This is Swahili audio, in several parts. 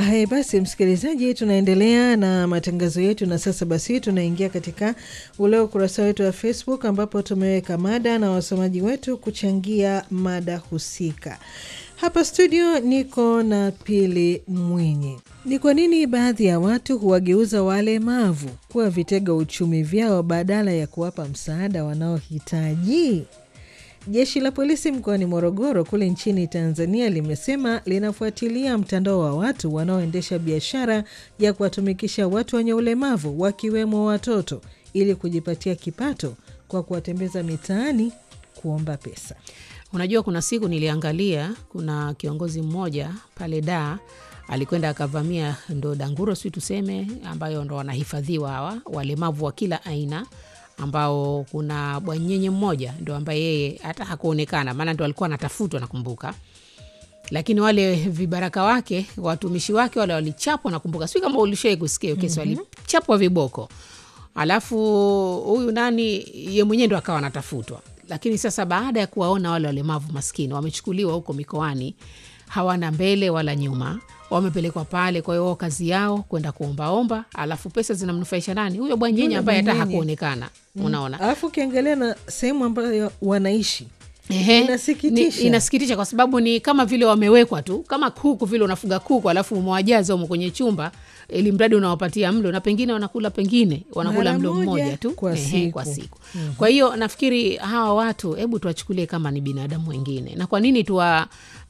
Haya basi, msikilizaji, tunaendelea na matangazo yetu, na sasa basi tunaingia katika ule ukurasa wetu wa Facebook ambapo tumeweka mada na wasomaji wetu kuchangia mada husika. Hapa studio niko na Pili Mwinyi. Ni kwa nini baadhi ya watu huwageuza walemavu kuwa vitega uchumi vyao badala ya kuwapa msaada wanaohitaji? Jeshi la polisi mkoani Morogoro kule nchini Tanzania limesema linafuatilia mtandao wa watu wanaoendesha biashara ya kuwatumikisha watu wenye ulemavu wakiwemo watoto ili kujipatia kipato kwa kuwatembeza mitaani kuomba pesa. Unajua, kuna siku niliangalia, kuna kiongozi mmoja pale Daa alikwenda akavamia ndo danguro, si tuseme, ambayo ndo wanahifadhiwa hawa walemavu wa kila aina ambao kuna bwanyenye mmoja ndo ambaye yeye hata hakuonekana, maana ndo alikuwa anatafutwa, nakumbuka. Lakini wale vibaraka wake, watumishi wake wale walichapwa, nakumbuka, sijui kama ulishai kusikia hiyo kesi. Walichapwa viboko, alafu huyu nani, ye mwenyewe ndo akawa anatafutwa. Lakini sasa baada ya kuwaona wale walemavu maskini wamechukuliwa huko mikoani, hawana mbele wala nyuma, wamepelekwa pale. Kwa hiyo wao kazi yao kwenda kuombaomba, alafu pesa zinamnufaisha nani? Huyo bwanyenye Yule ambaye hata bwanyenye. hakuonekana. Unaona, Alafu ukiangalia na sehemu ambayo wanaishi Ehe, Inasikitisha. ni- inasikitisha kwa sababu ni kama vile wamewekwa tu kama kuku vile, unafuga kuku alafu umewajaza umo kwenye chumba, ili mradi unawapatia mlo, na pengine wanakula pengine wanakula Mara mlo moja mmoja tu kwa Ehe, siku. kwa siku. Kwa hiyo nafikiri hawa watu, hebu tuwachukulie kama ni binadamu wengine. Na kwa nini tuwa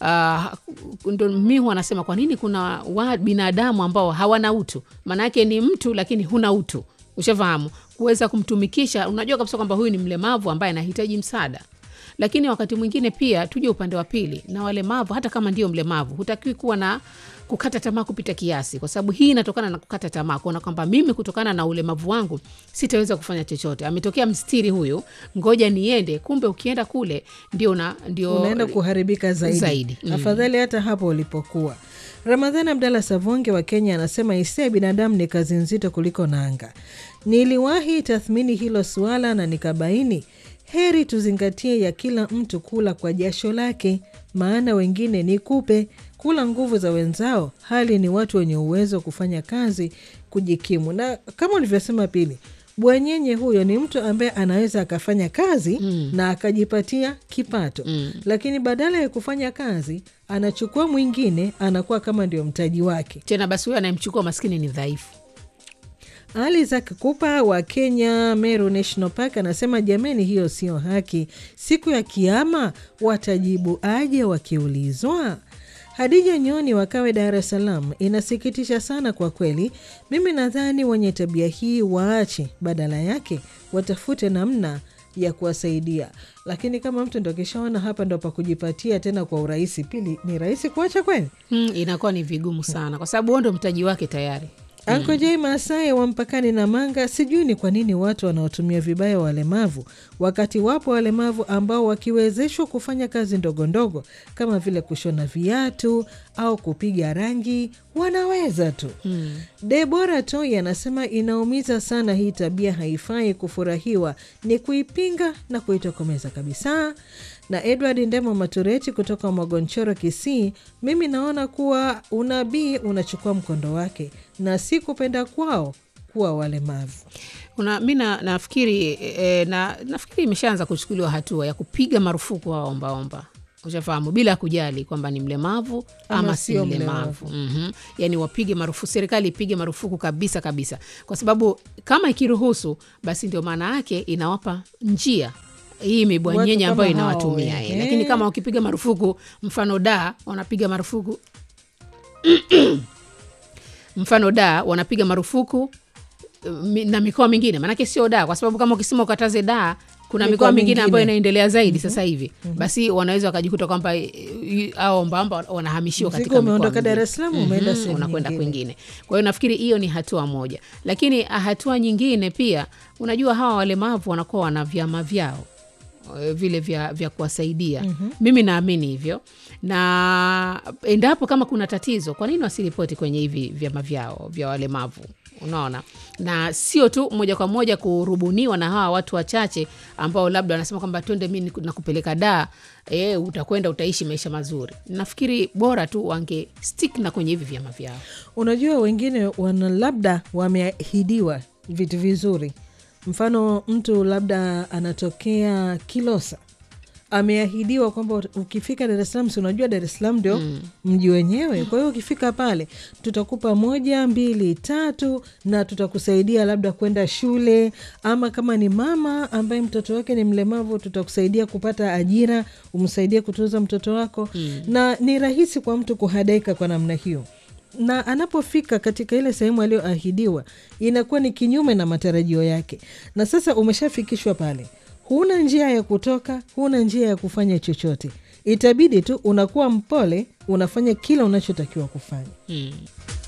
uh, ndo mi huwa nasema kwa nini kuna wa binadamu ambao hawana utu? Maana yake ni mtu lakini huna utu, ushafahamu, kuweza kumtumikisha. Unajua kabisa kwamba huyu ni mlemavu ambaye anahitaji msaada lakini wakati mwingine pia tuje upande wa pili na walemavu, hata kama ndio mlemavu, hutakiwi kuwa na kukata tamaa kupita kiasi, kwa sababu hii inatokana na kukata tamaa, kuona kwamba mimi kutokana na ulemavu wangu sitaweza kufanya chochote. Ametokea mstiri huyu, ngoja niende. Kumbe ukienda kule ndio una, ndio unaenda kuharibika zaidi, Zaidi. Mm. afadhali hata hapo ulipokuwa. Ramadhani Abdalla Savonge wa Kenya anasema hisia ya binadamu ni kazi nzito kuliko nanga. Niliwahi tathmini hilo suala na nikabaini heri tuzingatie ya kila mtu kula kwa jasho lake, maana wengine ni kupe kula nguvu za wenzao, hali ni watu wenye uwezo wa kufanya kazi kujikimu. Na kama ulivyosema Pili, bwanyenye huyo ni mtu ambaye anaweza akafanya kazi na akajipatia kipato lakini badala ya kufanya kazi anachukua mwingine, anakuwa kama ndio mtaji wake. tena. Basi huyo anayemchukua maskini ni dhaifu. Ali Zak Kupa wa Kenya, Meru National Park, anasema jameni, hiyo sio haki. Siku ya Kiama watajibu aje wakiulizwa? Hadija Nyoni wakawe Dar es Salaam, inasikitisha sana kwa kweli. Mimi nadhani wenye tabia hii waache, badala yake watafute namna ya kuwasaidia. Lakini kama mtu ndo kishaona hapa ndo pa kujipatia tena kwa urahisi, Pili, ni rahisi kuacha kweli? Hmm, inakuwa ni vigumu sana, kwa sababu huo ndo mtaji wake tayari. Anko J Masai wa mpakani na Manga, sijui ni kwa nini watu wanaotumia vibaya walemavu, wakati wapo walemavu ambao wakiwezeshwa kufanya kazi ndogo ndogo kama vile kushona viatu au kupiga rangi wanaweza tu. Debora Toi anasema inaumiza sana, hii tabia haifai kufurahiwa, ni kuipinga na kuitokomeza kabisa. Na Edward Ndemo Matureti kutoka Mwagonchoro, Kisii, mimi naona kuwa unabii unachukua mkondo wake na si kupenda kwao kuwa walemavu. Una, mi na- nafikiri e, na, nafikiri imeshaanza kuchukuliwa hatua ya kupiga marufuku hawa ombaomba, ushafahamu, bila kujali kwamba ni mlemavu Ama ama, si sio mlemavu mm Yani wapige marufuku, serikali ipige marufuku kabisa kabisa, kwa sababu kama ikiruhusu, basi ndio maana yake inawapa njia hii mibwanyenye Watu ambayo kama hao, inawatumia ehe. eh. Lakini kama wakipiga marufuku, mfano da wanapiga marufuku mfano da wanapiga marufuku mi- na mikoa mingine, maanake sio da, kwa sababu kama ukisema ukataze da, kuna Mikoa mikoa mingine mingine. ambayo inaendelea zaidi sasa hivi, basi wanaweza wakajikuta kwamba eh, eh, hao ombaomba wanahamishiwa Mzigo katika mikoa umeondoka mingine. Dar es Salaam, umeenda sehemu unakwenda nyingine. kwingine. Kwa hiyo nafikiri hiyo ni hatua moja, lakini ah, hatua nyingine pia, unajua hawa walemavu wanakuwa wana vyama vyao eh, vile vya, vya kuwasaidia mimi naamini hivyo, na endapo kama kuna tatizo, kwa nini wasiripoti kwenye hivi vyama vyao vya walemavu? unaona na sio tu moja kwa moja kurubuniwa na hawa watu wachache ambao labda wanasema kwamba twende mi niku- nakupeleka daa e, utakwenda utaishi maisha mazuri nafikiri bora tu wange stick na kwenye hivi vyama vyao Unajua, wengine wana labda wameahidiwa vitu vizuri. Mfano, mtu labda anatokea Kilosa, ameahidiwa kwamba ukifika Dar es Salaam, si unajua Dar es Salaam ndio mji wenyewe. Kwa hiyo ukifika pale, tutakupa moja mbili tatu, na tutakusaidia labda kwenda shule, ama kama ni mama ambaye mtoto wake ni mlemavu, tutakusaidia kupata ajira, umsaidie kutunza mtoto wako na ni rahisi kwa mtu kuhadaika kwa namna hiyo na anapofika katika ile sehemu aliyoahidiwa inakuwa ni kinyume na matarajio yake, na sasa umeshafikishwa pale, huna njia ya kutoka, huna njia ya kufanya chochote. Itabidi tu unakuwa mpole, unafanya kila unachotakiwa kufanya. mm.